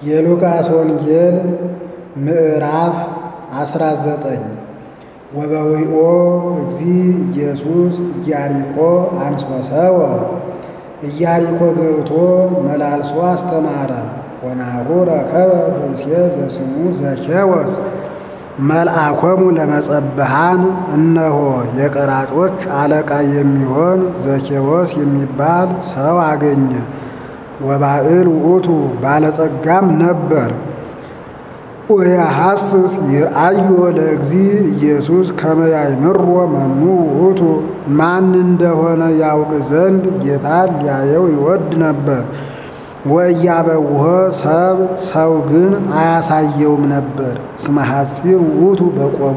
የሉቃስ ወንጌል ምዕራፍ አስራ ዘጠኝ ወበዊኦ እግዚ ኢየሱስ ኢያሪኮ አንሶሰወ ኢያሪኮ ገብቶ መላልሶ አስተማረ። ወናሁ ረከበ ብእሴ ዘስሙ ዘኬወስ መልአኮሙ ለመጸብሃን እነሆ የቀራጮች አለቃ የሚሆን ዘኬዎስ የሚባል ሰው አገኘ። ወባዕል ውእቱ ባለጸጋም ነበር። ወያሐስስ ይርአዮ ለእግዚ ኢየሱስ ከመ ያእምሮ መኑ ውእቱ ማን እንደሆነ ያውቅ ዘንድ ጌታን ሊያየው ይወድ ነበር። ወእያበውሆ ሰብ ሰው ግን አያሳየውም ነበር። እስመ ሐጺር ውእቱ በቆሙ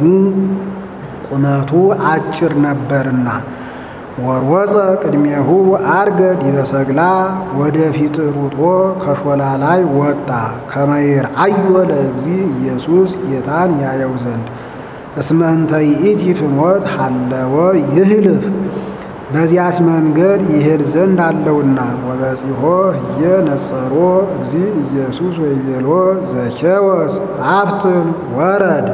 ቁመቱ አጭር ነበርና። ወርወፀ ቅድሜሁ አርገ ዲበ ሰግላ ወደፊት ሩጦ ከሾላ ላይ ወጣ። ከመ ይርአዮ ለእግዚ ኢየሱስ ጌታን ያየው ዘንድ እስመ እንተ ይእቲ ፍኖት ሀለወ ይህልፍ በዚያች መንገድ ይሄድ ዘንድ አለውና። ወበጺሖ ህየ ነጸሮ እግዚ ኢየሱስ ወይቤሎ ዘኬወስ አፍትን ወረድ።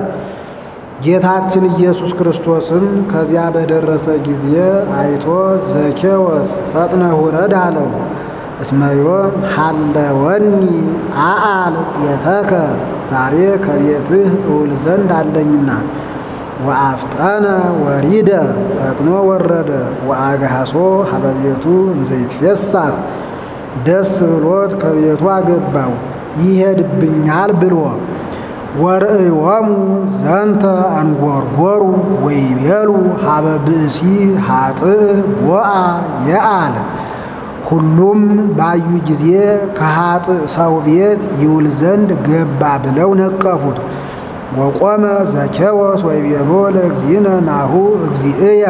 ጌታችን ኢየሱስ ክርስቶስም ከዚያ በደረሰ ጊዜ አይቶ ዘኬወስ ፈጥነህ ውረድ አለው። እስመ ዮም ሀለወኒ አአል ቤተከ ዛሬ ከቤትህ እውል ዘንድ አለኝና። ወአፍጠነ ወሪደ ፈጥኖ ወረደ። ወአግሃሶ ሀበ ቤቱ እንዘ ይትፌሳህ ደስ ብሎት ከቤቱ አገባው ይሄድብኛል ብሎ ወርእዮሙ ዘንተ አንጎርጎሩ ወይቤሉ ሀበ ብእሲ ሀጥእ ቦአ የአል ሁሉም ባዩ ጊዜ ከሀጥእ ሰው ቤት ይውል ዘንድ ገባ ብለው ነቀፉት። ወቆመ ዘኬዎስ ወይቤሎ ለእግዚእነ ናሁ እግዚእየ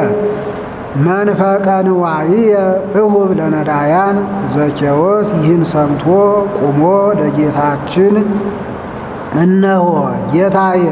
መንፈቀ ንዋይየ እሁብ ለነዳያን። ዘኬዎስ ይህን ሰምቶ ቁሞ ለጌታችን እነሆ ጌታዬ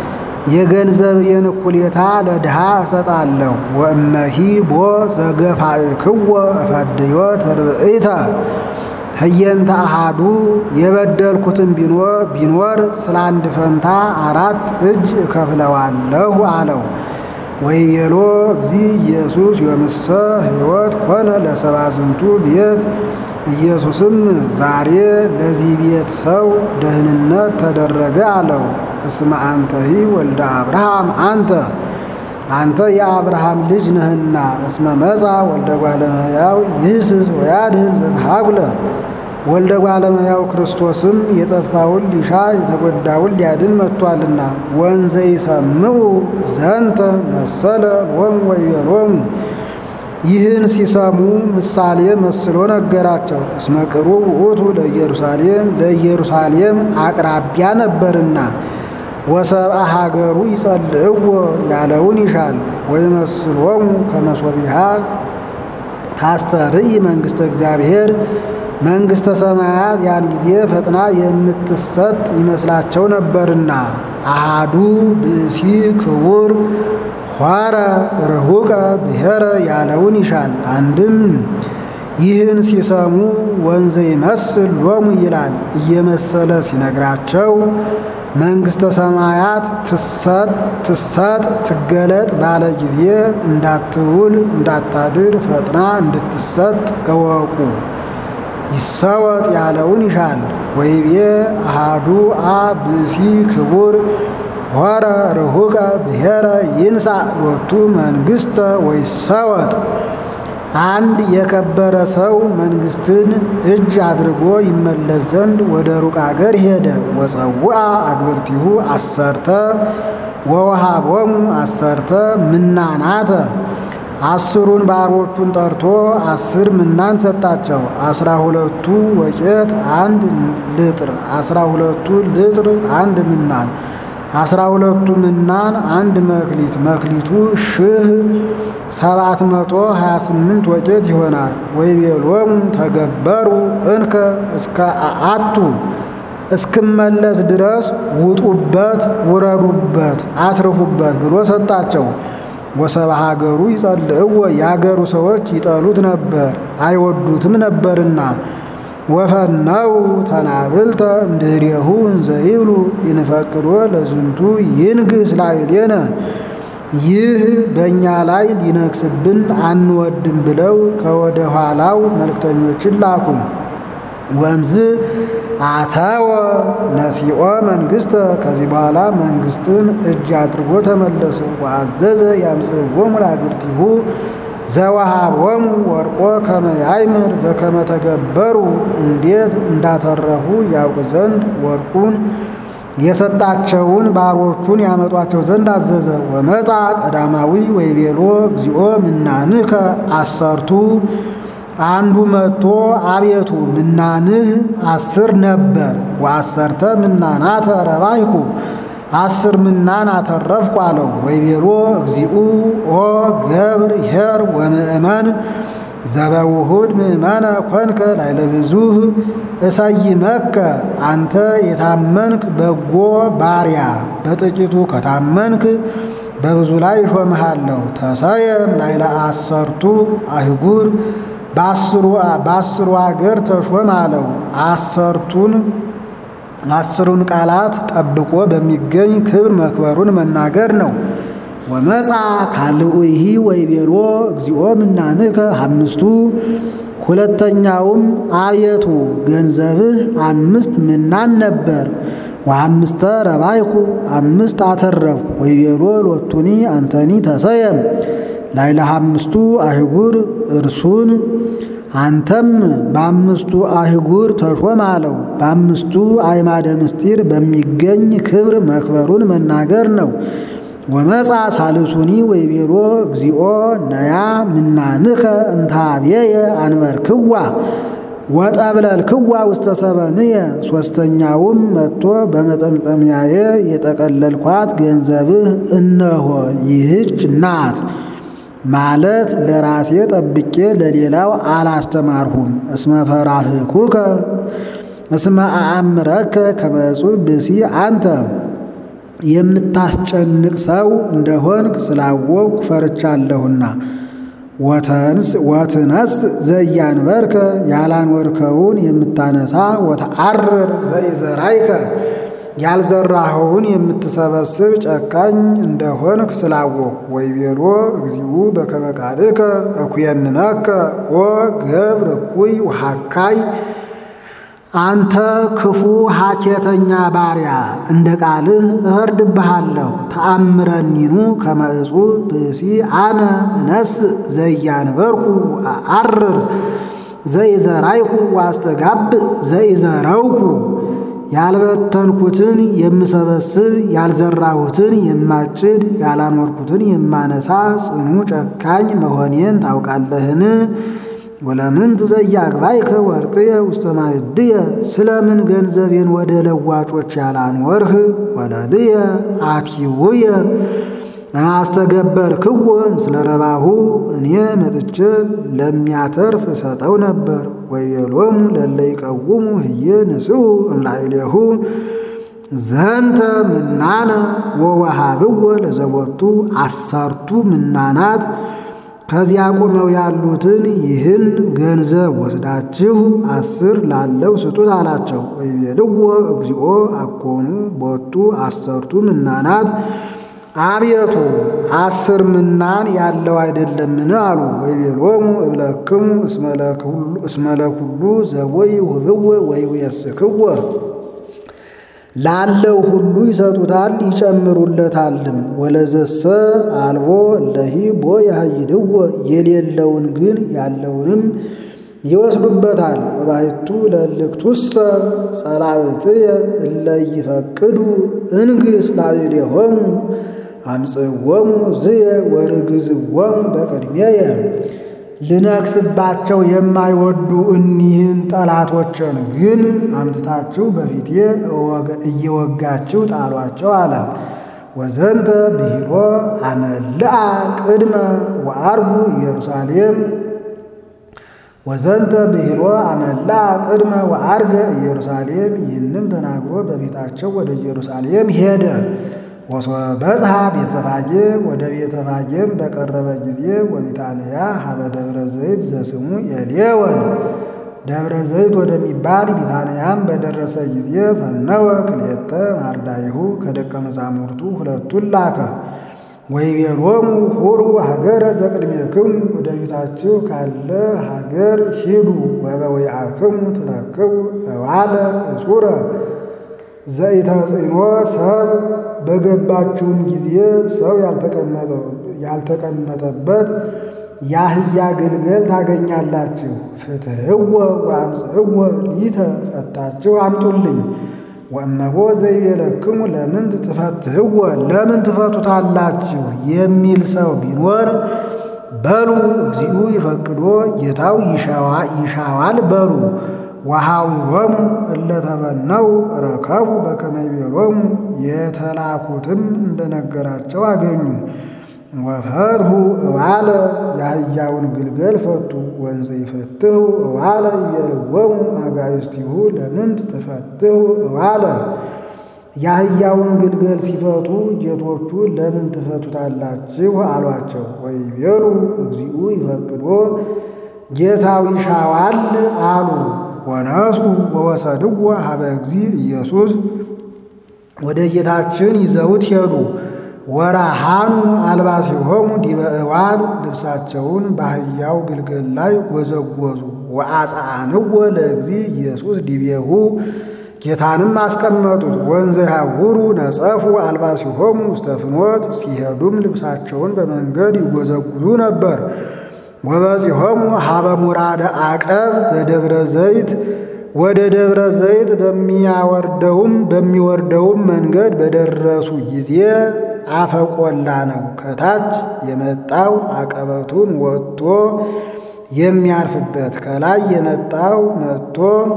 የገንዘቤን እኩሌታ ለድሃ እሰጣለሁ። ወእመሂ ቦ ዘገፋእክዎ እፈድዮ ተርብዒተ ህየንተ አሃዱ የበደልኩትን ቢኖር ስለ አንድ ፈንታ አራት እጅ እከፍለዋለሁ አለው። ወይቤሎ እግዚ ኢየሱስ ዮምሰ ሕይወት ኮነ ለሰባ ዝንቱ ቤት ኢየሱስም ዛሬ ለዚህ ቤት ሰው ደህንነት ተደረገ አለው። እስመ አንተሂ ወልደ አብርሃም አንተ አንተ የአብርሃም ልጅ ነህና። እስመ መጻ ወልደ እጓለ እመሕያው ይህስስ ወያድኅን ዘተሃጉለ ወልደ እጓለ እመሕያው ክርስቶስም የጠፋውን ሊሻ የተጎዳውን ሊያድን መጥቷልና። ወንዘ ይሰምዑ ዘንተ መሰለ ሎሙ ወይቤሎሙ ይህን ሲሰሙ ምሳሌ መስሎ ነገራቸው። እስመ ቅሩብ ውእቱ ለኢየሩሳሌም ለኢየሩሳሌም አቅራቢያ ነበርና ወሰብአ ሀገሩ ይጸልእዎ ያለውን ይሻል። ወይመስሎሙ ከመሶቢሃ ታስተርኢ መንግሥተ እግዚአብሔር መንግሥተ ሰማያት ያን ጊዜ ፈጥና የምትሰጥ ይመስላቸው ነበርና። አሃዱ ብእሲ ክቡር ኋረ ርሁቀ ብሔረ ያለውን ይሻል። አንድም ይህን ሲሰሙ ወንዘ ይመስል ሎሙ ይላል እየመሰለ ሲነግራቸው መንግሥተ ሰማያት ትሰጥ ትሰጥ ትገለጥ ባለ ጊዜ እንዳትውል እንዳታድር ፈጥና እንድትሰጥ እወቁ። ይሰወጥ ያለውን ይሻል። ወይቤ አሃዱ አ ብእሲ ክቡር ሆረ ርሁቀ ብሔረ ይንሳ ሎቱ መንግሥተ ወይሰወጥ አንድ የከበረ ሰው መንግሥትን እጅ አድርጎ ይመለስ ዘንድ ወደ ሩቅ አገር ሄደ። ወፀውአ አግብርቲሁ አሰርተ ወወሃቦሙ አሰርተ ምናናተ አስሩን ባሮቹን ጠርቶ አስር ምናን ሰጣቸው። አስራ ሁለቱ ወቄት አንድ ልጥር፣ አስራ ሁለቱ ልጥር አንድ ምናን አስራ ሁለቱ ምናን አንድ መክሊት መክሊቱ ሺህ ሰባት መቶ ሀያ ስምንት ወቄት ይሆናል። ወይቤሎሙ ተገበሩ እንከ እስከ አቱ እስክመለስ ድረስ ውጡበት፣ ውረዱበት፣ አትርፉበት ብሎ ሰጣቸው። ወሰብአ ሀገሩ ይጸልእዎ የአገሩ ሰዎች ይጠሉት ነበር አይወዱትም ነበርና ወፈነው ተናብልተ እምድኅሬሁ እንዘ ይብሉ ይንፈቅዶ ለዝንቱ ይንግሥ ላዕሌነ ይህ በእኛ ላይ ሊነግስብን አንወድም ብለው ከወደ ኋላው መልእክተኞችን ላኩ። ወምዝ አተወ ነሲኦ መንግሥተ ከዚህ በኋላ መንግሥትን እጅ አድርጎ ተመለሰ። ወአዘዘ ያምጽእዎሙ ለአግብርቲሁ ዘወሃቦሙ ወርቆ ከመ ያእምር ዘከመ ተገበሩ እንዴት እንዳተረፉ ያውቅ ዘንድ ወርቁን የሰጣቸውን ባሮቹን ያመጧቸው ዘንድ አዘዘ። ወመጻ ቀዳማዊ ወይቤሎ እግዚኦ ምናንከ አሰርቱ አንዱ መጥቶ አቤቱ ምናንህ አስር ነበር። ወአሰርተ ምናናተ ረባይኩ አስር ምናን አተረፍኩ አለው። ወይቤሎ እግዚኡ ኦ ገብር ኄር ወምእመን ዘበውሁድ ምእመነ ኮንከ ላዕለ ብዙኅ እሰይመከ አንተ የታመንክ በጎ ባሪያ በጥቂቱ ከታመንክ በብዙ ላይ እሾምሃለሁ። ተሰየም ላዕለ አሰርቱ አህጉር በአስሩ አገር ተሾም አለው። አሰርቱን አስሩን ቃላት ጠብቆ በሚገኝ ክብር መክበሩን መናገር ነው። ወመጻ ካልኡይሂ ወይቤሎ እግዚኦ ምናንከ አምስቱ ሁለተኛውም አቤቱ ገንዘብህ አምስት ምናን ነበር። ወአምስተ ረባይኩ አምስት አተረፍኩ። ወይቤሎ ሎቱኒ አንተኒ ተሰየም ላዕለ አምስቱ አህጉር እርሱን አንተም በአምስቱ አህጉር ተሾም አለው። በአምስቱ አዕማደ ምስጢር በሚገኝ ክብር መክበሩን መናገር ነው። ወመጻ ሳልሱኒ ወይቤሎ እግዚኦ ነያ ምናንከ እንታቤየ አንበርክዋ ወጠብለልክዋ ውስተ ሰበንየ ሦስተኛውም መጥቶ በመጠምጠሚያዬ የጠቀለልኳት ገንዘብህ እነሆ ይህች ናት ማለት ለራሴ ጠብቄ ለሌላው አላስተማርሁም። እስመ ፈራህኩከ እስመ አእምረከ ከመ እጹብ ብእሲ አንተ የምታስጨንቅ ሰው እንደሆንክ ስላወቅሁ ፈርቻለሁና። ወትነስ ዘያንበርከ ያላንወርከውን የምታነሳ ወተአርር ዘኢዘራይከ ያልዘራኸውን የምትሰበስብ ጨካኝ እንደሆንክ ስላወቅሁ። ወይቤሎ እግዚኡ በከመ ቃልከ እኩየንነከ ኦ ገብር እኩይ ወሃካይ አንተ ክፉ ሐኬተኛ ባሪያ እንደ ቃልህ እፈርድብሃለሁ። ተአምረኒኑ ከመ እጹብ ብእሲ አነ እነስ ዘያንበርኩ አርር ዘኢዘራይኩ ዋስተጋብእ ዘኢዘረውኩ ያልበተንኩትን የምሰበስብ ያልዘራሁትን የማጭድ ያላኖርኩትን የማነሳ ጽኑ ጨካኝ መሆኔን ታውቃለህን? ወለምንት ዘያግባይከ ወርቅየ ውስተ ማዕድየ ስለምን ገንዘቤን ወደ ለዋጮች ያላኖርህ? ወለልየ አቲውየ አስተገበርክዎ ምስለ ረባሁ እኔ መጥቼ ለሚያተርፍ እሰጠው ነበር። ወይቤሎሙ ለለ ይቀውሙ ህየ ንስኡ እምላዕሌሁ ዘንተ ምናነ ወወሃብዎ ለዘቦቱ አሰርቱ ምናናት ከዚያ ቆመው ያሉትን ይህን ገንዘብ ወስዳችሁ አስር ላለው ስጡት አላቸው። ወይቤልዎ እግዚኦ አኮኑ ቦቱ አሰርቱ ምናናት አቤቱ አስር ምናን ያለው አይደለምን? አሉ። ወይቤሎሙ እብለክሙ እስመ ለኩሉ ዘወይ ውህብዎ ወይውየስክዎ ላለው ሁሉ ይሰጡታል ይጨምሩለታልም። ወለዘሰ አልቦ ለሂ ቦ ያሃይድዎ የሌለውን ግን ያለውንም ይወስዱበታል። ወባሕቱ ለእልክቱሰ ጸላእትየ እለ ይፈቅዱ እንግሥ ላዕሌሆሙ አምጽእዎሙ ዝየ ወርግዝዎሙ በቅድሜየ ልነግስባቸው የማይወዱ እኒህን ጠላቶችን ግን አምጥታችሁ በፊቴ እየወጋችሁ ጣሏቸው አለ። ወዘንተ ብሂሮ አመልአ ቅድመ ወአርጉ ኢየሩሳሌም ወዘንተ ብሂሮ አመልአ ቅድመ ወአርገ ኢየሩሳሌም ይህንም ተናግሮ በቤታቸው ወደ ኢየሩሳሌም ሄደ። ወሶበጽሐ ቤተፋጌ ወደ ቤተፋጌም በቀረበ ጊዜ ወቢታንያ ሀበ ደብረ ዘይት ዘስሙ ኤሌወን ደብረ ዘይት ወደሚባል ቢታንያም በደረሰ ጊዜ ፈነወ ክልኤተ ማርዳይሁ ከደቀ መዛሙርቱ ሁለቱን ላከ። ወይቤሎሙ ሁሩ ሀገረ ዘቅድሜክሙ ወደ ፊታችሁ ካለ ሀገር ሂዱ። ወበዊአክሙ ትረክቡ እባለ እጹረ ዘኢተጽእኖ ሰብ በገባችሁም ጊዜ ሰው ያልተቀመጠበት የአህያ ግልገል ታገኛላችሁ። ፍትሕዎ ወአምጽእዎ ሊተ ፈታችሁ አምጡልኝ። ወእመቦ ዘይቤለክሙ ለምን ትፈትሕዎ ለምን ትፈቱታላችሁ የሚል ሰው ቢኖር በሉ እግዚኡ ይፈቅዶ ጌታው ይሻዋል በሉ። ወኀዊሮሙ እለ ተበነው ረከቡ በከመ ይቤሎሙ የተላኩትም እንደነገራቸው አገኙ። ወፈትሑ እባለ የአህያውን ግልገል ፈቱ። ወንዘ ይፈትሑ እባለ ይቤልዎሙ አጋእዝቲሁ ለምንት ትፈትሑ እባለ የአህያውን ግልገል ሲፈቱ ጌቶቹ ለምን ትፈቱታላችሁ አሏቸው። ወይቤሉ እግዚኡ ይፈቅዶ ጌታው ይሻዋል አሉ። ወነሱ ወወሰድዎ ሀበ እግዚእ ኢየሱስ ወደ ጌታችን ይዘውት ሄዱ። ወራሃኑ አልባሲሆሙ ዲበ እባል ልብሳቸውን በአህያው ግልገል ላይ ጎዘጎዙ። ወአጽአንዎ ለእግዚእ ኢየሱስ ዲቤሁ ጌታንም አስቀመጡት። ወንዘ ያውሩ ነጸፉ አልባሲሆሙ ውስተ ፍኖት ሲሄዱም ልብሳቸውን በመንገድ ይጎዘጉዙ ነበር። ወበጺሖሙ ሀበ ሙራደ አቀብ ዘደብረ ዘይት ወደ ደብረ ዘይት በሚያወርደውም በሚወርደውም መንገድ በደረሱ ጊዜ አፈቆላ ነው። ከታች የመጣው አቀበቱን ወጥቶ የሚያርፍበት ከላይ የመጣው መጥቶ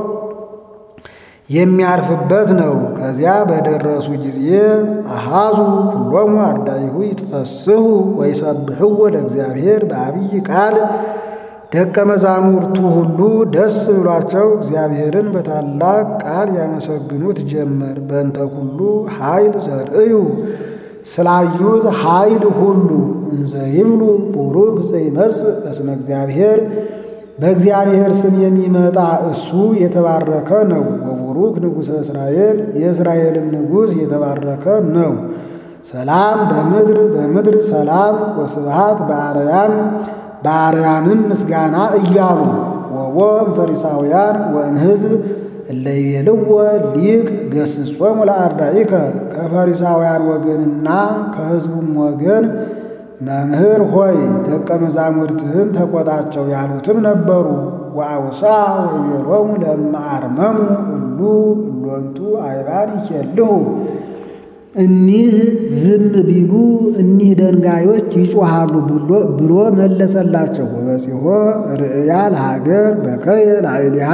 የሚያርፍበት ነው። ከዚያ በደረሱ ጊዜ አሃዙ ሁሎሙ አርዳኢሁ ይትፈስሑ ወይሰብሕዎ ለእግዚአብሔር በአብይ ቃል ደቀ መዛሙርቱ ሁሉ ደስ ብሏቸው እግዚአብሔርን በታላቅ ቃል ያመሰግኑት ጀመር። በእንተ ኩሉ ኃይል ዘርእዩ ስላዩት ኃይል ሁሉ እንዘ ይብሉ ቡሩክ ዘይመጽእ እስመ እግዚአብሔር በእግዚአብሔር ስም የሚመጣ እሱ የተባረከ ነው። ወቡሩክ ንጉሠ እስራኤል የእስራኤልም ንጉሥ የተባረከ ነው። ሰላም በምድር በምድር ሰላም ወስብሃት በአርያም በአርያምም ምስጋና እያሉ ወቦ ፈሪሳውያን ወእምሕዝብ እለ ይቤልዎ ሊቅ ገስጾሙ ለአርዳኢከ ከፈሪሳውያን ወገንና ከሕዝቡም ወገን መምህር ሆይ ደቀ መዛሙርትህን ተቆጣቸው ያሉትም ነበሩ። ወአውሳ ወይቤሎሙ ለእመ አርመሙ እሉ እሎንቱ አይባን ይኬልሁ እኒህ ዝም ቢሉ እኒህ ደንጋዮች ይጮሃሉ ብሎ መለሰላቸው። ወበጺሖ ርእያ ለሀገር በከየ ላዕሌሃ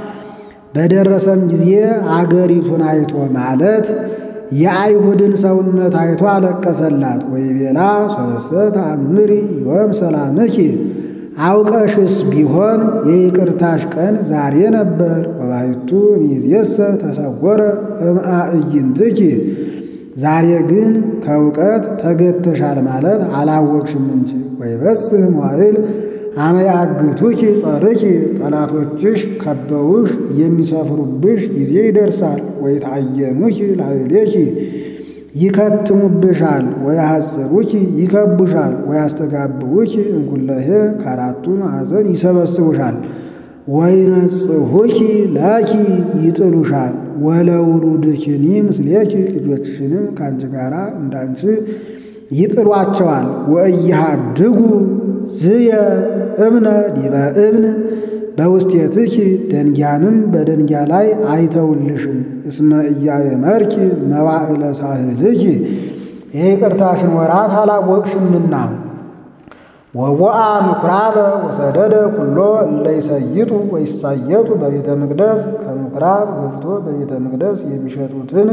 በደረሰም ጊዜ አገሪቱን አይቶ ማለት የአይሁድን ሰውነት አይቶ አለቀሰላት። ወይቤላ ሶስተ ተአምሪ ዮም ሰላምኪ አውቀሽስ ቢሆን የይቅርታሽ ቀን ዛሬ ነበር። ወባሕቱ እምይእዜሰ ተሰወረ እምአዕይንትኪ ዛሬ ግን ከእውቀት ተገተሻል ማለት አላወቅሽም እንጂ። ወይበጽሕ መዋዕል አመ ያግቱኪ ጸርኪ ጠላቶችሽ ከበውሽ የሚሰፍሩብሽ ጊዜ ይደርሳል። ወይትዓየኑኪ ላዕሌኪ ይከትሙብሻል። ወያሐጽሩኪ ይከቡሻል። ወያስተጋብኡኪ እንኩለሄ ከአራቱ ማዕዘን ይሰበስቡሻል። ወይነጽሑኪ ላኪ ይጥሉሻል። ወለውሉድኪኒ ምስሌኪ ልጆችሽንም ከአንቺ ጋር እንዳንቺ ይጥሏቸዋል። ወእያሃድጉ ዝየ እብነ ዲበ እብን በውስቴትኪ ደንጊያንም በደንጊያ ላይ አይተውልሽም። እስመ ኢያእመርኪ መዋዕለ ሳህልኪ የይቅርታሽን ወራት አላወቅሽምና። ወቦአ ምኵራበ ወሰደደ ኩሎ እለ ይሰይጡ ወይሳየጡ በቤተ መቅደስ ከምኵራብ ገብቶ በቤተ መቅደስ የሚሸጡትን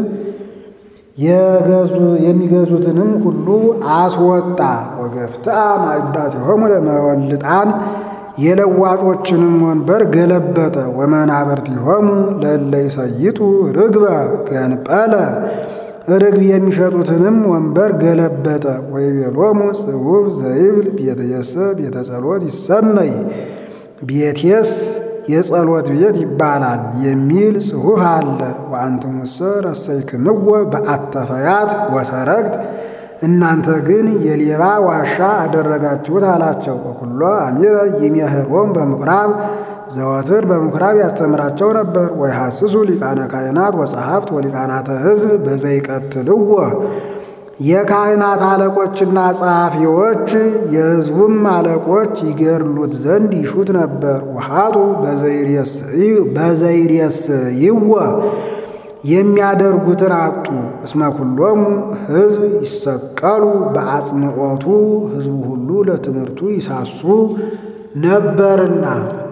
የሚገዙትንም ሁሉ አስወጣ። ወገፍትአ ማዕዳቲሆሙ ለመወልጣን የለዋጮችንም ወንበር ገለበጠ። ወመናብርቲሆሙ ለእለ ይሰይጡ ርግበ ገንጰለ ርግብ የሚሸጡትንም ወንበር ገለበጠ። ወይቤሎሙ ጽሑፍ ዘይብል ቤትየሰ ቤተ ጸሎት ይሰመይ ቤቴስ የጸሎት ቤት ይባላል የሚል ጽሑፍ አለ። ወአንትሙሰ ረሰይክምዎ በአተፈያት ወሰረግት እናንተ ግን የሌባ ዋሻ አደረጋችሁት አላቸው። ወኩሎ አሚረ ይሜህሮም በምኩራብ ዘወትር በምኩራብ ያስተምራቸው ነበር። ወይሐስሱ ሊቃነ ካህናት ወጸሐፍት ወሊቃናተ ሕዝብ በዘይቀትልዎ የካህናት አለቆችና ጸሐፊዎች የሕዝቡም አለቆች ይገድሉት ዘንድ ይሹት ነበር። ውሃቱ በዘይሬስይዎ የሚያደርጉትን አጡ። እስመ ኩሎሙ ሕዝብ ይሰቀሉ በአጽምዖቱ ሕዝቡ ሁሉ ለትምህርቱ ይሳሱ ነበርና